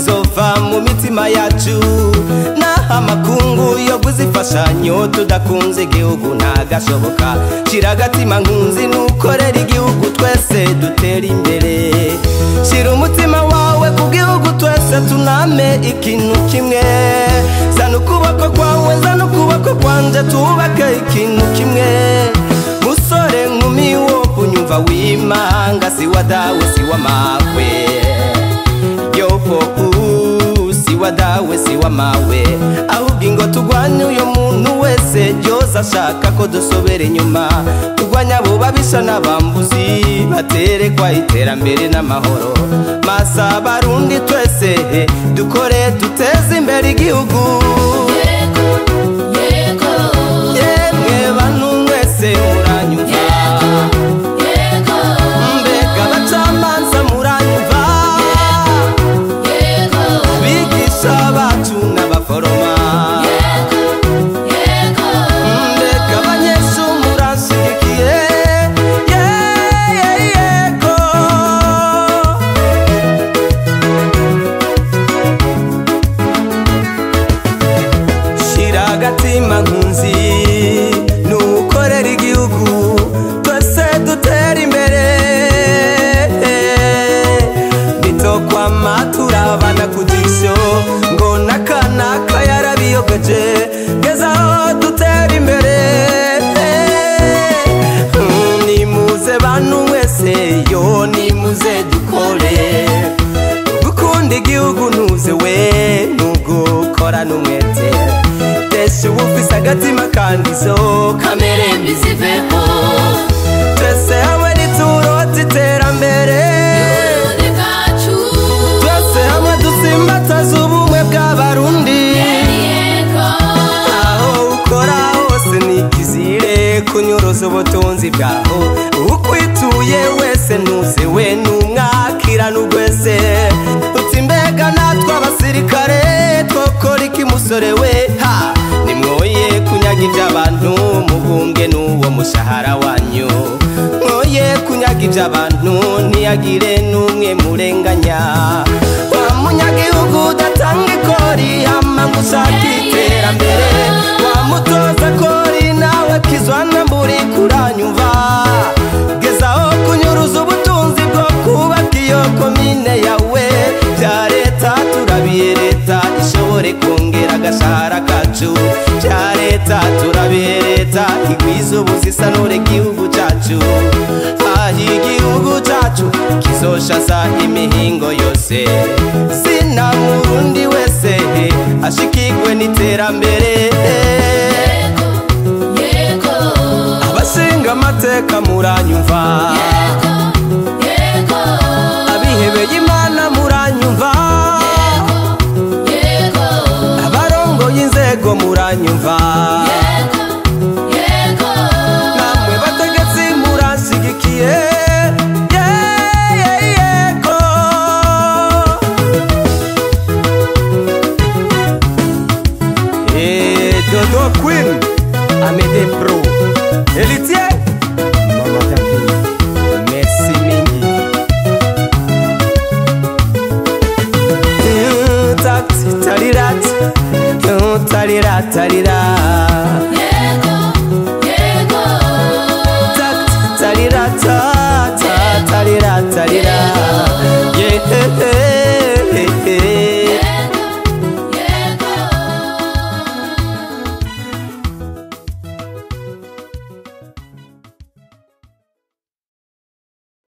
izova mu mitima yacu naho amakungu yo kuzifashanyo tudakunze igihugu ntagashoboka shira agatima nkunzi nukorera igihugu twese dutera imbere shira umutima wawe ku gihugu twese tuname ikintu kimwe zana ukuboko kwawe zana ukuboko kwanje tubake ikintu kimwe musore nkumi wo kunyumva wimanga si wa dawe si wa mawe yopo uu, si wa dawe si wa mawe ahubwo ingo tugwanye uyo muntu wese yoza ashaka ko dusobera inyuma tugwanya abo babisha n'abambuzi baterekwa iterambere n'amahoro masa abarundi twese dukore duteze imbere igihugu yemwe bantu mwese muranyumva mbega abacamanza muranyumva bigisha bacu n'abaforoma mbega abanyeshuri murashyigikiye ye- ye- yego shira agatima nkunzi nukorera igihugu twese dutera imbere bitokwama turabana ku jisho ngo nakanaka yarabiyogeje gezaho dutera imbere Mm, nimuze bantu mwese yo nimuze dukore gukunda igihugu ntuze we nugukora n'umwete desha uba ufise agatima kandizo kamere mbi ziveho twese hamwe nituroza iterambere twese hamwe dusimbataza ubumwe bw'abarundi aho ukora hose nikizire kunyuruza ubutunzi bwaho ukwituye wese ntuze we numwakira n'ugwese uti mbega natwe abasirikare twokora iki musore we ha nimwoye kunyaga iby'abantu mubumbwe n'uwo mushahara wanyu mwoye kunyaga iby'abantu ntiyagire n'umwe murenganya wa munyagihugu udatanga ikori hama ngo ushake iterambere wa mutoza kori nawe kizwana mburi kuranyumva gezaho kunyuruza ubutunzi bwo kubaka iyo komine yawe bya leta turabiye leta ishobore kongera agashahara kacu bya leta turabiye leta igwiza ubuzisanure igihugu cyacu aho igihugu cyacu kizoshaza imihingo yose zina murundi wese ashikigwe n'iterambere abashinga amateka muranyumva